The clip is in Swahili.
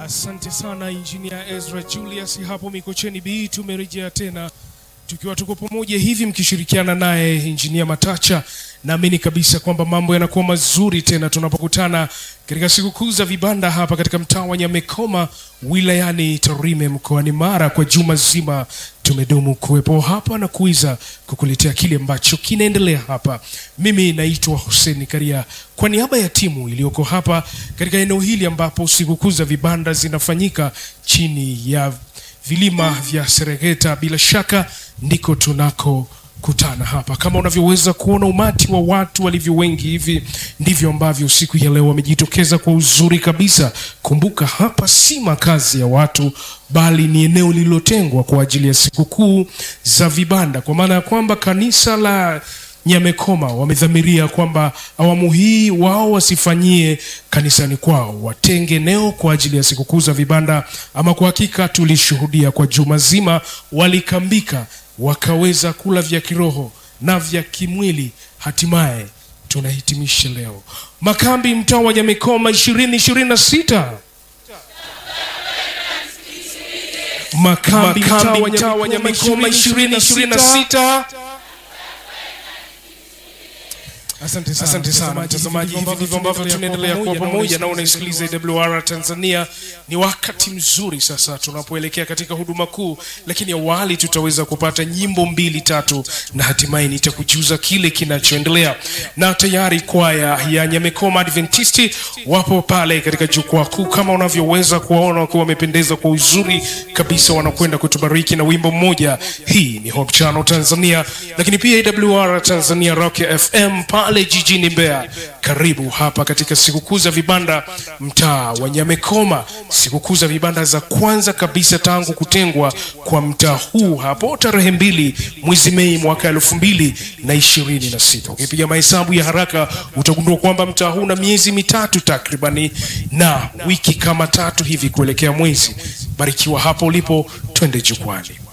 Asante sana Injinia Ezra Julius hapo Mikocheni B. Tumerejea tena tukiwa tuko pamoja hivi mkishirikiana naye Injinia Matacha. Naamini kabisa kwamba mambo yanakuwa mazuri tena tunapokutana katika sikukuu za vibanda hapa katika mtaa wa Nyamekoma wilayani Tarime mkoani Mara. Kwa juma zima tumedumu kuwepo hapa na kuiza kukuletea kile ambacho kinaendelea hapa. Mimi naitwa Hussein Karia kwa niaba ya timu iliyoko hapa katika eneo hili ambapo sikukuu za vibanda zinafanyika chini ya vilima vya Serengeta. Bila shaka ndiko tunakokutana hapa. Kama unavyoweza kuona umati wa watu walivyo wengi hivi, ndivyo ambavyo siku ya leo wamejitokeza kwa uzuri kabisa. Kumbuka hapa si makazi ya watu, bali ni eneo lililotengwa kwa ajili ya sikukuu za vibanda, kwa maana ya kwamba kanisa la Nyamekoma wamedhamiria kwamba awamu hii wao wasifanyie kanisani kwao, watenge eneo kwa ajili ya sikukuu za vibanda. Ama kwa hakika tulishuhudia kwa juma zima, walikambika wakaweza kula vya kiroho na vya kimwili. Hatimaye tunahitimisha leo makambi mtaa wa Nyamekoma ishirini ishirini na sita makambi mtaa wa Nyamekoma ishirini ishirini na sita Asante sana, asante sana mtazamaji. Hivi ndivyo ambavyo tunaendelea kuwa pamoja na unaisikiliza AWR Tanzania. Ni wakati mzuri sasa tunapoelekea katika huduma kuu, lakini awali tutaweza kupata nyimbo mbili tatu, na hatimaye nitakujuza kile kinachoendelea. Na tayari kwaya ya Nyamekoma Adventisti wapo pale katika jukwaa kuu, kama unavyoweza kuwaona wakiwa wamependeza kwa uzuri kabisa, wanakwenda kutubariki na wimbo mmoja. Hii ni Hope Channel Tanzania, lakini pia AWR Tanzania Rock FM pale jijini Mbeya. Karibu hapa katika sikukuu za vibanda mtaa wa Nyamekoma, sikukuu za vibanda za kwanza kabisa tangu kutengwa kwa mtaa huu hapo tarehe mbili mwezi Mei mwaka elfu mbili na ishirini na sita. Ukipiga mahesabu ya haraka utagundua kwamba mtaa huu una miezi mitatu takribani na wiki kama tatu hivi kuelekea mwezi. Barikiwa hapo ulipo, twende jukwani.